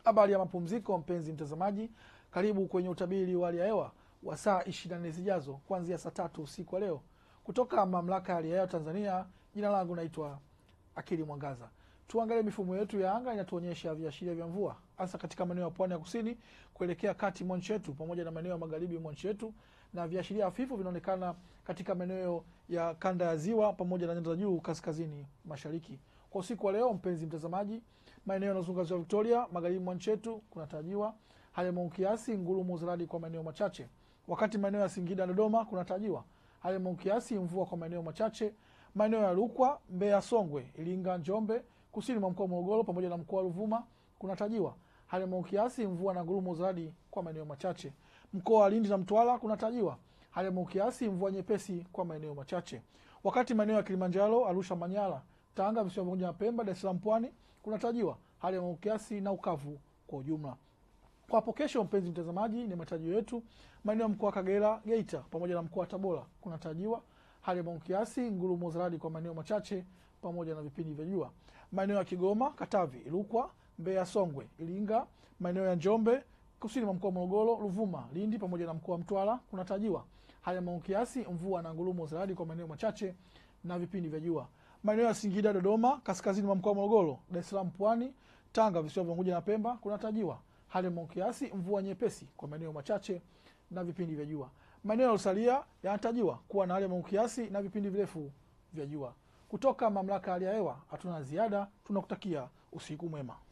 Habari ya mapumziko, mpenzi mtazamaji, karibu kwenye utabiri wa hali ya hewa wa saa 24 zijazo kuanzia saa tatu usiku wa leo kutoka mamlaka ya hali ya hewa Tanzania. Jina langu naitwa Akili Mwangaza. Tuangalie mifumo yetu ya anga inatuonyesha viashiria vya mvua hasa katika maeneo ya pwani ya kusini kuelekea kati mwa nchi yetu pamoja na maeneo ya magharibi mwa nchi yetu, na viashiria hafifu vinaonekana katika maeneo ya kanda ya ziwa pamoja na nyanda za juu kaskazini mashariki. Kwa usiku wa leo, mpenzi mtazamaji, maeneo yanayozunguka ziwa Victoria, magharibi mwa nchi yetu kunatarajiwa hali ya mawingu kiasi, ngurumo za radi kwa maeneo machache, wakati maeneo ya Singida na Dodoma kunatarajiwa hali ya mawingu kiasi, mvua kwa maeneo machache. Maeneo ya Rukwa, Mbeya, Songwe, Iringa, Njombe, kusini mwa mkoa wa Morogoro pamoja na mkoa wa Ruvuma kunatarajiwa hali ya mawingu kiasi, mvua na ngurumo za radi kwa maeneo machache. Mkoa wa Lindi na Mtwara kunatarajiwa hali ya mawingu kiasi, mvua nyepesi kwa maeneo machache, wakati maeneo ya Kilimanjaro, Arusha, Manyara, Tanga, visiwa pamoja na Pemba, Dar es Salaam, Pwani kunatarajiwa hali ya mawingu kiasi na ukavu kwa ujumla. Kwa hapo kesho, mpenzi mtazamaji, ni matarajio yetu maeneo ya mkoa wa Kagera, Geita pamoja na mkoa wa Tabora kunatarajiwa hali ya mawingu kiasi, ngurumo za radi kwa maeneo machache pamoja na vipindi vya jua. Maeneo ya Kigoma, Katavi, Rukwa, Mbeya, Songwe, Iringa, maeneo ya Njombe, kusini mwa mkoa wa Morogoro, Ruvuma, Lindi pamoja na mkoa wa Mtwara kunatarajiwa hali ya mawingu kiasi, mvua na ngurumo za radi kwa maeneo machache na vipindi vya jua. Maeneo ya Singida, Dodoma, kaskazini mwa mkoa wa Morogoro, Dar es Salaam, Pwani, Tanga, visiwa vya Unguja na Pemba kunatarajiwa hali ya mawingu kiasi, mvua nyepesi kwa maeneo machache na vipindi vya jua. Maeneo yaliyosalia yanatarajiwa kuwa na hali ya mawingu kiasi na vipindi virefu vya jua. Kutoka mamlaka ya hali ya hewa hatuna ziada, tunakutakia usiku mwema.